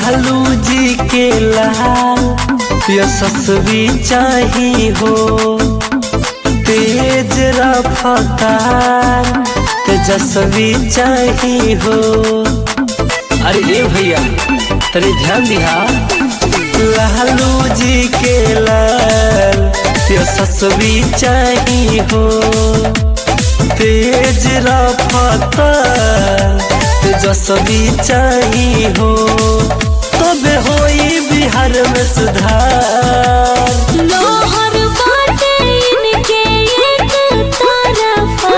लालू जी के लाल यशस्वी चाही हो तेज रफ्तार तेजस्वी चाही हो अरे ए भैया तनी ध्यान दिहा लालू जी के लाल यशस्वी चाही हो तेज रफ्तार तेजस्वी चाही हो तबे होई बिहार में सुधार लोहर बाटे इनके एक तरफा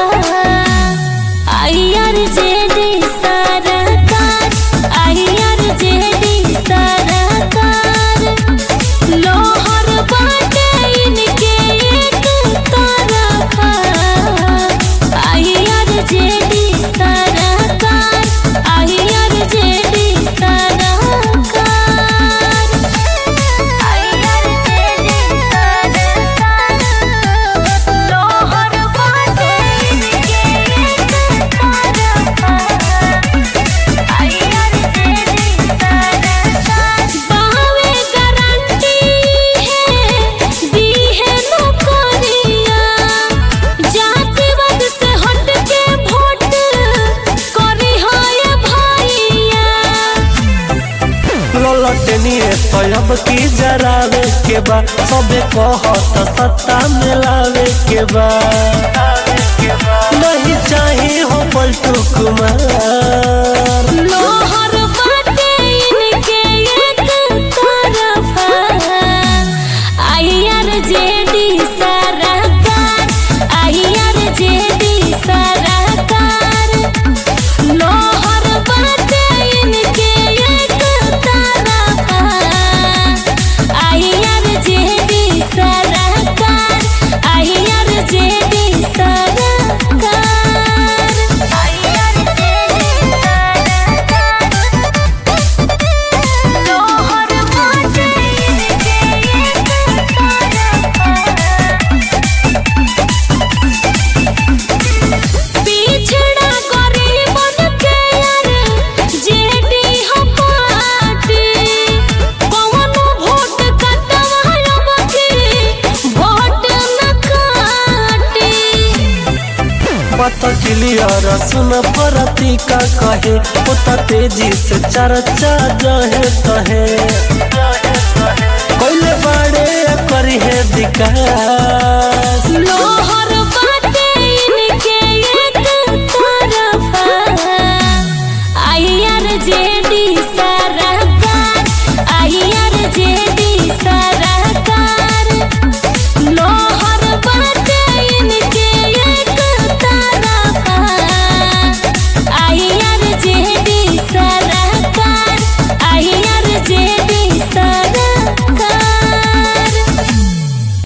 आईआर जेडी सरकार आईआर जेडी सरकार लोहर बाटे इनके एक तरफा आईआर जेडी सरकार आईआर जेडी सरकार लोहर बाटे इनके एक तरफा आईआर जेडी सरकार बावे गारंटी है दी है नौकरिया जातिवाद से हट के वोट करी हो ये भैया ललटनिए तब की जरावे के बा सबे कहत सत्ता मिलावे के बा नहीं चाही हो पलटू कुमार लोहर बाटे इनके एक तरफा आईआर जेडी सरकार आईआर जेडी सरकार लोहर बाटे इनके एक तरफा आईआर जेडी सरकार आईआर जेडी सरकार आईआर जेडी लोहर बाटे इनके एक पिछड़ा गरीबन के यार जेडी हो पार्टी कौनो वोट कटवायब की वोट न काटी पता क्लियर सुन परती का कहे उता तेजी से चर्चा जहे तहे कोइले बाड़े करी है दिकार